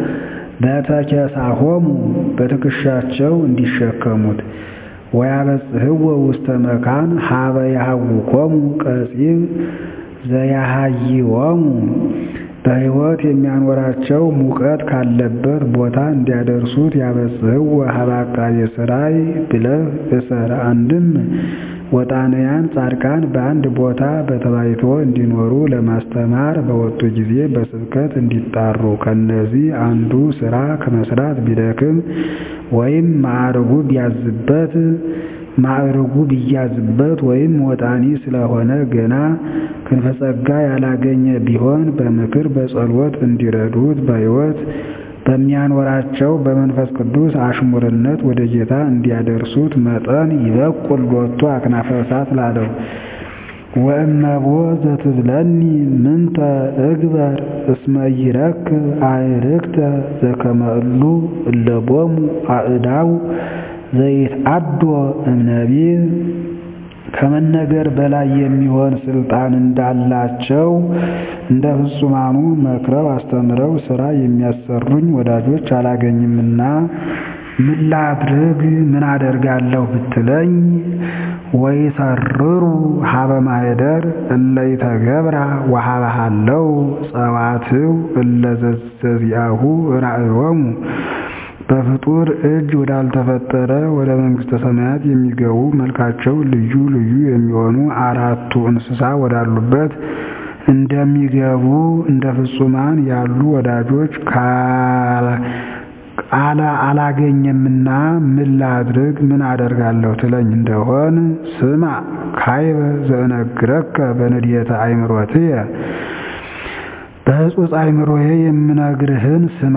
በተኬሳሆሙ በትከሻቸው እንዲሸከሙት ወያበጽሕዎ ውስተ መካን ሀበ ያሃውኮሙ ቀጺብ ዘያሃይዎሙ በሕይወት የሚያኖራቸው ሙቀት ካለበት ቦታ እንዲያደርሱት ያበጽሕዎ ሀበ አቃቤ ሥራይ ብለህ እሰር። አንድም ወጣንያን ጻድቃን በአንድ ቦታ በተባይቶ እንዲኖሩ ለማስተማር በወጡ ጊዜ በስብከት እንዲጣሩ ከነዚህ አንዱ ስራ ከመስራት ቢደክም ወይም ማዕርጉ ቢያዝበት ማዕርጉ ቢያዝበት ወይም ወጣኒ ስለሆነ ገና ክንፈ ጸጋ ያላገኘ ቢሆን በምክር በጸሎት እንዲረዱት በሕይወት በሚያኖራቸው በመንፈስ ቅዱስ አሽሙርነት ወደ ጌታ እንዲያደርሱት መጠን ይበቁል ሎቱ አክናፈ እሳት ላለው ወእመቦ ዘትብለኒ ምንተ እግበር እስመ ይረክብ አዕርክተ ዘከመ እሉ እለቦሙ አእዳው ዘይትአዶ እምነቢብ ከመነገር በላይ የሚሆን ስልጣን እንዳላቸው እንደ ፍጹማኑ መክረው አስተምረው ሥራ የሚያሰሩኝ ወዳጆች አላገኝምና ምን ላድርግ ምን አደርጋለሁ ብትለኝ ወይሰርሩ ሀበ ማኅደር እለ ይተገብራ ወሀበ ሀለው ጸዋትው እለ ዘዚአሁ ራእዮሙ በፍጡር እጅ ወዳልተፈጠረ ወደ መንግሥተ ሰማያት የሚገቡ መልካቸው ልዩ ልዩ የሚሆኑ አራቱ እንስሳ ወዳሉበት እንደሚገቡ እንደ ፍጹማን ያሉ ወዳጆች አላ አላገኘምና ምን ላድርግ ምን አደርጋለሁ ትለኝ እንደሆን ስማ ካይበ ዘእነግረከ በንድየተ አእምሮትየ በሕጹጽ አእምሮዬ የምነግርህን ስማ።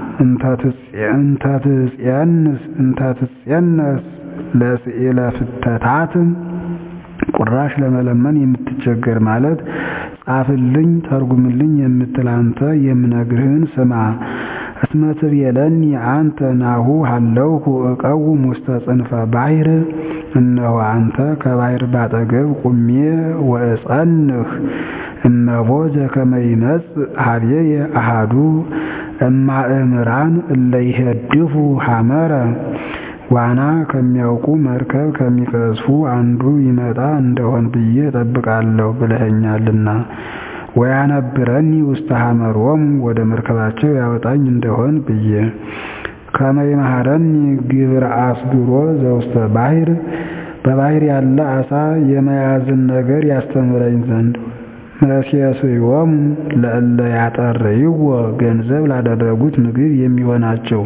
እንተትጼንስ እንተትጼነስ ለስዕለ ፍተታት ቁራሽ ለመለመን የምትቸገር ማለት ጻፍልኝ ተርጉምልኝ የምትል አንተ የምነግርህን ስማ። እስመ ትቤለኒ አንተ ናሁ ሀለውኩ እቀውም ውስተ ጽንፈ ባሕር እነሆ አንተ ከባሕር ባጠገብ ቁሜ ወእጸንህ እመቦ ዘከመ ይመጽእ ኀቤየ አሐዱ እማእምራን እለ ይሄድፉ ሐመረ ዋና ከሚያውቁ መርከብ ከሚቀዝፉ አንዱ ይመጣ እንደሆን ብዬ እጠብቃለሁ ብለኸኛልና ወያነብረኒ ውስተ ሐመሮሙ ወደ መርከባቸው ያወጣኝ እንደሆን ብዬ ከመ ይምሃረኒ ግብረ አስግሮ ዘውስተ ባሕር በባሕር ያለ ዓሣ የመያዝን ነገር ያስተምረኝ ዘንድ መሴስዮሙ ለእለ ያጠርይዎ ገንዘብ ላደረጉት ምግብ የሚሆናቸው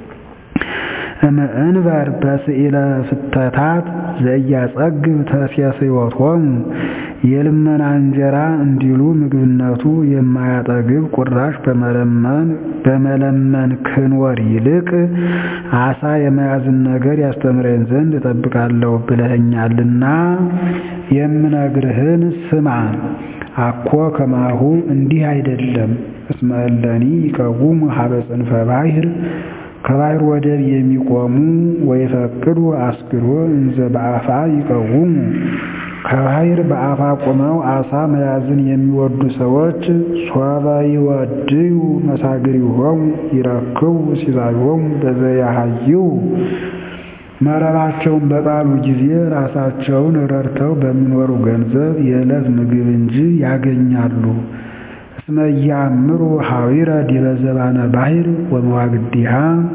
እምእንበር በስዕለ ፍተታት ዘያጸግብ ተሴስዮቶሙ የልመና እንጀራ እንዲሉ ምግብነቱ የማያጠግብ ቁራሽ በመለመን በመለመን ክንወር ይልቅ ዓሣ የመያዝን ነገር ያስተምረኝ ዘንድ እጠብቃለሁ ብለኸኛልና የምነግርህን ስማ። አኮ ከማሁ እንዲህ አይደለም። እስመ እለኒ ይቀውሙ ሀበ ጽንፈ ባሕር ከባሕር ወደብ የሚቆሙ ወይፈቅዱ አስግሮ እንዘ በአፋ ይቀውሙ ከባሕር በአፋ ቆመው ዓሣ መያዝን የሚወዱ ሰዎች ሶበ ይወድዩ መሳግሪሆሙ ይረክቡ ሲሳዮሙ በዘያሃይው መረባቸውን በጣሉ ጊዜ ራሳቸውን ረድተው በሚኖሩ ገንዘብ የዕለት ምግብ እንጂ ያገኛሉ። እስመ ኢያእምሩ ኀዊረ ዲበ ዘባነ ባሕር ወመዋግዲሃ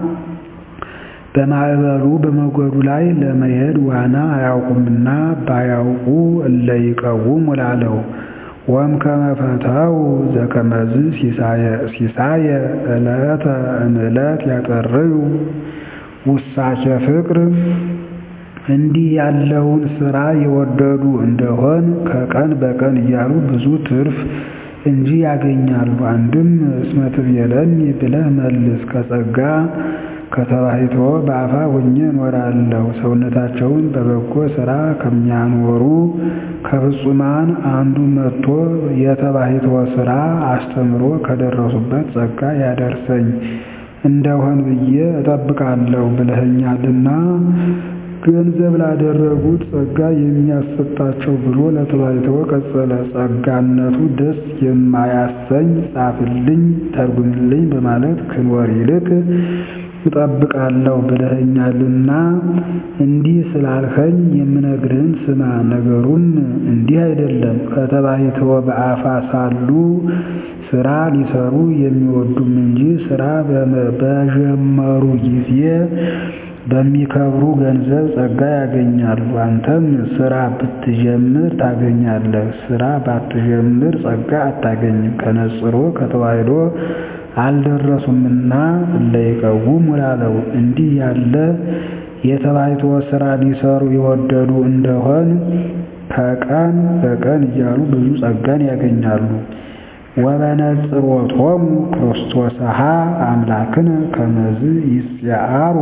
በማዕበሉ በሞገዱ ላይ ለመሄድ ዋና አያውቁምና ባያውቁ እለ ይቀውሙ ላለው ወእምከመ ፈተው ዘከመዝ ሲሳየ ዕለተ እምዕለት ያጠርዩ ውሳቸ ፍቅር እንዲህ ያለውን ሥራ የወደዱ እንደሆን ከቀን በቀን እያሉ ብዙ ትርፍ እንጂ ያገኛሉ። አንድም እስመ ትቤለኒ ብለህ መልስ። ከጸጋ ከተባሕቶ በአፋ ሆኜ እኖራለሁ። ሰውነታቸውን በበጎ ሥራ ከሚያኖሩ ከፍጹማን አንዱ መጥቶ የተባሕቶ ሥራ አስተምሮ ከደረሱበት ጸጋ ያደርሰኝ እንደሆን ብዬ እጠብቃለሁ ብለኸኛልና ገንዘብ ላደረጉት ጸጋ የሚያሰጣቸው ብሎ ለተባሕቶ ቀጸለ። ጸጋነቱ ደስ የማያሰኝ ጻፍልኝ ተርጉምልኝ በማለት ክንወር ይልቅ እጠብቃለሁ ብለኸኛልና እንዲህ ስላልኸኝ የምነግርህን ስማ። ነገሩም እንዲህ አይደለም። ከተባሕቶ በአፋ ሳሉ ሥራ ሊሰሩ የሚወዱም እንጂ ሥራ በጀመሩ ጊዜ በሚከብሩ ገንዘብ ጸጋ ያገኛሉ። አንተም ሥራ ብትጀምር ታገኛለህ፣ ሥራ ባትጀምር ጸጋ አታገኝም። ከነጽሮ ከተዋሕዶ አልደረሱምና እለ ይቀውሙ ላለው እንዲህ ያለ የተባሕቶ ሥራ ሊሰሩ የወደዱ እንደሆን ከቀን በቀን እያሉ ብዙ ጸጋን ያገኛሉ። ወበነጽሮቶሙ ክርስቶስሃ አምላክነ ከመዝ ይጽአሩ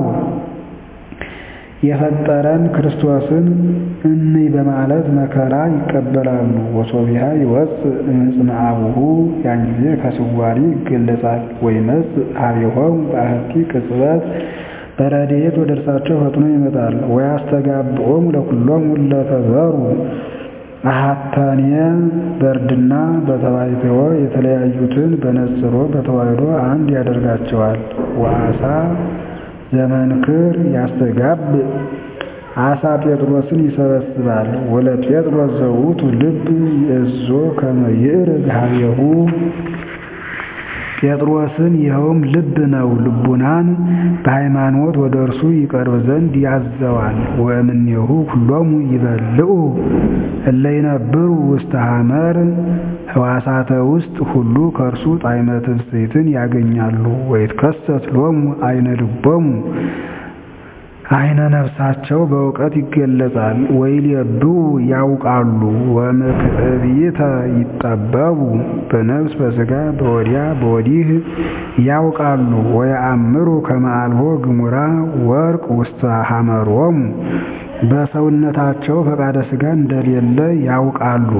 የፈጠረን ክርስቶስን እንይ በማለት መከራ ይቀበላሉ። ወሶቢሃ ይወፅእ እምዕፅነ አቡሁ ያን ጊዜ ከስዋሪ ይገለጻል። ወይመጽእ ኀቤሆሙ በአሐቲ ቅጽበት በረድኤት ወደ እርሳቸው ፈጥኖ ይመጣል። ወያስተጋብኦሙ ለኵሎሙ እለ ተዘሩ አሐተኔ በእርድና በተባይትዎ የተለያዩትን በነጽሮ በተዋሕዶ አንድ ያደርጋቸዋል። ወአሳ ዘመንክር ያስተጋብ አሳ ጴጥሮስን ይሰበስባል። ወለጴጥሮስ ዘውቱ ልብ ይእዞ ከመ ይዕርግ ኀቤሁ ጴጥሮስን ይኸውም ልብ ነው፣ ልቡናን በሃይማኖት ወደ እርሱ ይቀርብ ዘንድ ያዘዋል። ወእምኔሁ ኩሎሙ ይበልዑ እለ ይነብሩ ውስተ ሐመር ሕዋሳተ ውስጥ ሁሉ ከእርሱ ጣዕመ ትፍሥሕትን ያገኛሉ። ወይትከሰት ሎሙ አይነ ልቦሙ አይነ ነፍሳቸው በእውቀት ይገለጻል። ወይሌብኡ ያውቃሉ። ወምክዕቢተ ይጠበቡ በነፍስ በሥጋ በወዲያ በወዲህ ያውቃሉ። ወየአምሩ ከመ አልቦ ግሙራ ወርቅ ውስተ ሐመሮሙ በሰውነታቸው ፈቃደ ሥጋ እንደሌለ ያውቃሉ።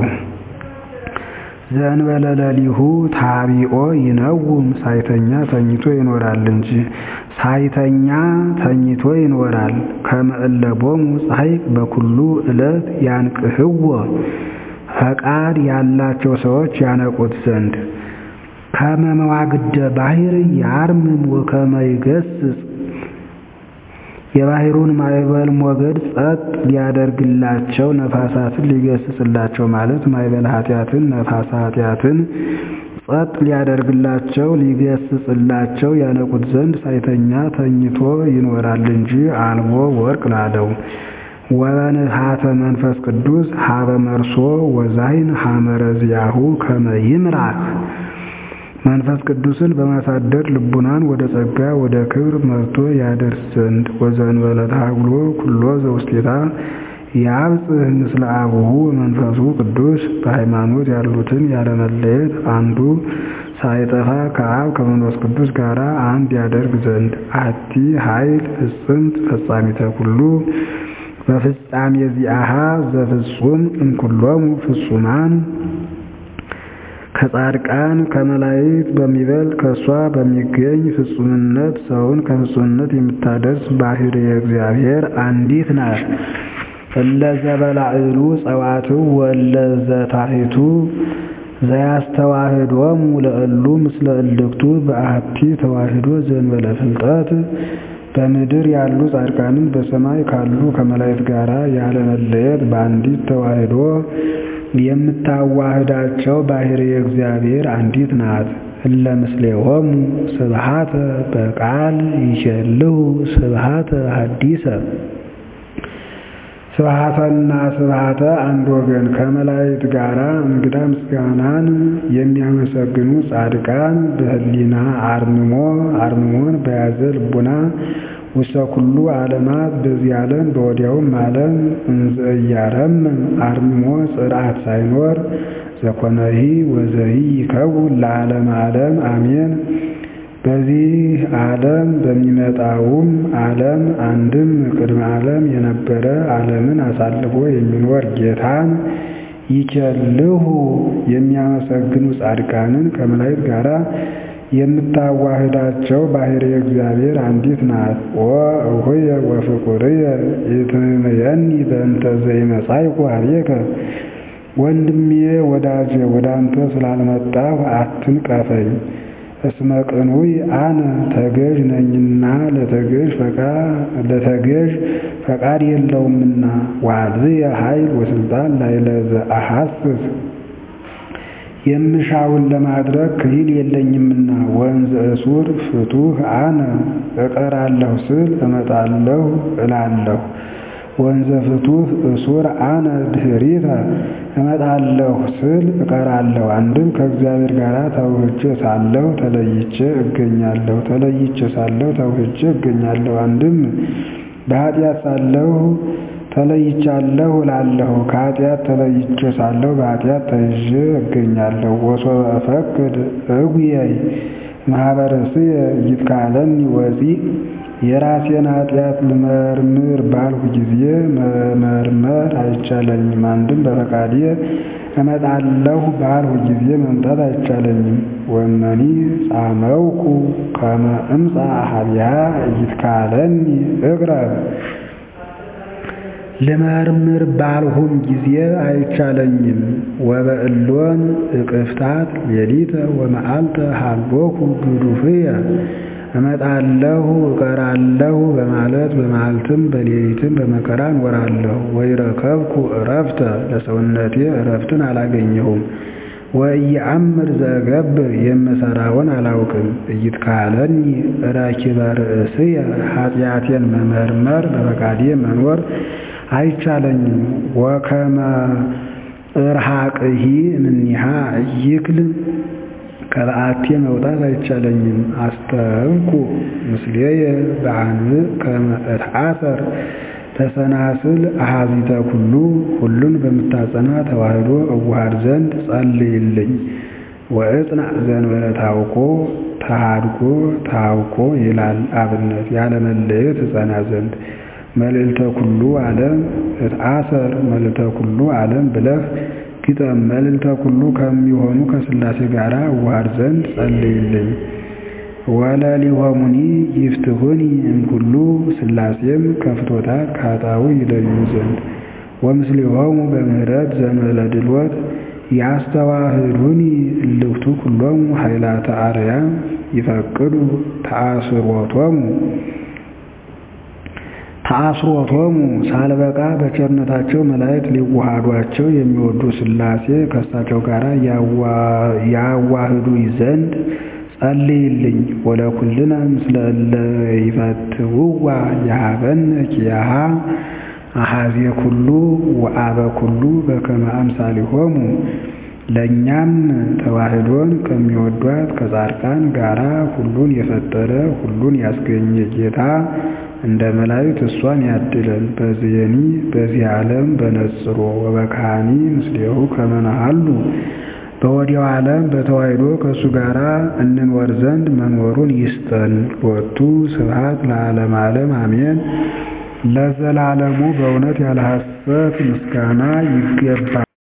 ዘእንበለ ሌሊሁ ታቢኦ ይነውም ሳይተኛ ተኝቶ ይኖራል እንጂ ሳይተኛ ተኝቶ ይኖራል። ከመ እለ ቦሙ ጻሕቅ በኩሉ ዕለት ያንቅህዎ ፈቃድ ያላቸው ሰዎች ያነቁት ዘንድ ከመ መዋግደ ባሕር ያርምም ወከመ ይገሥጽ የባሕሩን ማዕበል ሞገድ ጸጥ ሊያደርግላቸው ነፋሳትን ሊገስጽላቸው ማለት ማዕበል ኃጢአትን ነፋሳ ኃጢአትን ጸጥ ሊያደርግላቸው ሊገስጽላቸው ያነቁት ዘንድ ሳይተኛ ተኝቶ ይኖራል እንጂ አልቦ ወርቅ ላለው ወበንሃተ መንፈስ ቅዱስ ሀበ መርሶ ወዛይን ሐመረ ዚአሁ ከመ ይምራህ መንፈስ ቅዱስን በማሳደር ልቡናን ወደ ጸጋ ወደ ክብር መርቶ ያደርስ ዘንድ ወዘእንበለ ተሐግሎ ኩሎ ዘውስቴታ ያብጽሕ ምስለ አቡሁ መንፈሱ ቅዱስ በሃይማኖት ያሉትን ያለመለየት አንዱ ሳይጠፋ ከአብ ከመንፈስ ቅዱስ ጋር አንድ ያደርግ ዘንድ አቲ ኃይል ፍጽምት ፈጻሚተ ኩሉ በፍጻሜ ዚአሃ ዘፍጹም እምኩሎሙ ፍጹማን ከጻድቃን ከመላእክት በሚበልጥ ከእሷ በሚገኝ ፍጹምነት ሰውን ከፍጹምነት የምታደርስ ባሕርየ እግዚአብሔር አንዲት ናት። እለ ዘበላዕሉ ጸዋትው ወእለ ዘታሕቱ ዘያስተዋህዶሙ ለእሉ ምስለ እልክቱ በአሐቲ ተዋሕዶ ዘእንበለ ፍልጠት በምድር ያሉ ጻድቃንን በሰማይ ካሉ ከመላእክት ጋር ያለመለየት በአንዲት ተዋሕዶ የምታዋህዳቸው ባሕርየ እግዚአብሔር አንዲት ናት። እለ ምስሌሆሙ ስብሐተ በቃል ይሸልሁ ስብሐተ ሐዲሰ ስብሐተና ስብሐተ አንድ ወገን ከመላእክት ጋር እንግዳ ምስጋናን የሚያመሰግኑ ጻድቃን በህሊና አርምሞ አርምሞን በያዘ ልቡና ውስተ ኩሉ ዓለማት በዚህ ዓለም በወዲያውም ዓለም እንዘ እያረምም አርምሞ ጽርዓት ሳይኖር ዘኮነሂ ወዘሂ ይከውን ለዓለም ዓለም አሜን። በዚህ ዓለም በሚመጣውም ዓለም አንድም ቅድመ ዓለም የነበረ ዓለምን አሳልፎ የሚኖር ጌታን ይቸልሁ የሚያመሰግኑ ጻድቃንን ከመላእክት ጋር የምታዋህዳቸው ባሕርየ እግዚአብሔር አንዲት ናት። ወእሁየ ወፍቁርየ ኢትምየኒ በእንተ ዘይመጻእኩ ኀቤከ ወንድሜ ወዳጄ ወደ አንተ ስላልመጣሁ አትንቀፈኝ። እስመ ቅኑይ አነ ተገዥ ነኝና ለተገዥ ፈቃድ የለውምና ወአልብየ ኃይል ወስልጣን ላዕለ ዘአሐስስ የምሻውን ለማድረግ ክሂል የለኝምና ወንዘ እሱር ፍቱህ አነ እቀራለሁ ስል እመጣለሁ እላለሁ። ወንዘ ፍቱህ እሱር አነ ድኅሪተ እመጣለሁ ስል እቀራለሁ። አንድም ከእግዚአብሔር ጋር ተውህጄ ሳለሁ ተለይቼ እገኛለሁ፣ ተለይቼ ሳለሁ ተውህጄ እገኛለሁ። አንድም በኃጢአት ሳለሁ ተለይቻለሁ እላለሁ። ከኃጢአት ተለይቼ ሳለሁ በኃጢአት ተይዤ እገኛለሁ። ወሶበ እፈቅድ እጉየይ ማኅበረስየ ይትካለኒ ወፂእ የራሴን ኃጢአት ልመርምር ባልሁ ጊዜ መመርመር አይቻለኝም። አንድም በፈቃዴ እመጣለሁ ባልሁ ጊዜ መምጣት አይቻለኝም። ወመኒ ጻመውኩ ከመ እምጻእ ኀቤሃ ይትካለኒ እቅረብ ልመርምር ባልሁም ጊዜ አይቻለኝም። ወበእሎን እቅፍታት ሌሊተ ወመዓልተ ሀሎኩ ግዱፍየ እመጣለሁ እቀራለሁ በማለት በመዓልትም በሌሊትም በመከራ እኖራለሁ። ወኢረከብኩ ዕረፍተ ለሰውነቴ ዕረፍትን አላገኘሁም። ወኢየአምር ዘእገብር የምሠራውን አላውቅም። ኢይትካለኒ ረኪበ ርእስየ ኃጢአቴን መመርመር በፈቃዴ መኖር አይቻለኝም። ወከመ እርሐቅሂ እምኔሃ ኢይክል ከበዓቴ መውጣት አይቻለኝም። አስተንኩ ምስሌየ በአንብዕ ከመ እትዓሰር ተሰናስል አሐዚተ ኩሉ ሁሉን በምታጸና ተዋሕዶ እዋሃድ ዘንድ ጸልይልኝ። ወእጽናዕ ዘእንበለ ታውኮ ተሃድጎ ታውኮ ይላል አብነት ያለመለየት እጸና ዘንድ መልዕልተ ኩሉ ዓለም እትዓሰር መልዕልተ ኩሉ ዓለም ብለህ ግጠም። መልዕልተ ኩሉ ከሚሆኑ ከሥላሴ ጋር እዋሃድ ዘንድ ጸልይልኝ። ወለሊሆሙኒ ይፍትሑኒ እምኩሉ ሥላሴም ከፍቶታት ከኃጣው ይለዩ ዘንድ ወምስሊሆሙ በምህረት ዘእንበለ ድልወት ያስተዋህዱኒ እልክቱ ኩሎሙ ኃይላተ አርያም ይፈቅዱ ተአስሮቶሙ ተአስሮቶሙ ሳልበቃ በቸርነታቸው መላእክት ሊዋሃዷቸው የሚወዱ ሥላሴ ከእሳቸው ጋር ያዋህዱኝ ዘንድ ጸልይልኝ። ወለኩልነ ምስለ እለ ይፈትውዋ የሀበነ ኪያሃ አሐዜ ኩሉ ወአበ ኩሉ በከመ አምሳሊሆሙ ለእኛም ተዋሕዶን ከሚወዷት ከጻድቃን ጋራ ሁሉን የፈጠረ ሁሉን ያስገኘ ጌታ እንደ መላእክት እሷን ያድለን። በዚየኒ በዚህ ዓለም በነጽሮ ወበካኒ ምስሌሁ ከመ ነሐሉ በወዲያው ዓለም በተዋሕዶ ከእሱ ጋር እንኖር ዘንድ መኖሩን ይስጠን። ሎቱ ስብሐት ለዓለመ ዓለም አሜን። ለዘላለሙ በእውነት ያለ ሐሰት ምስጋና ይገባል።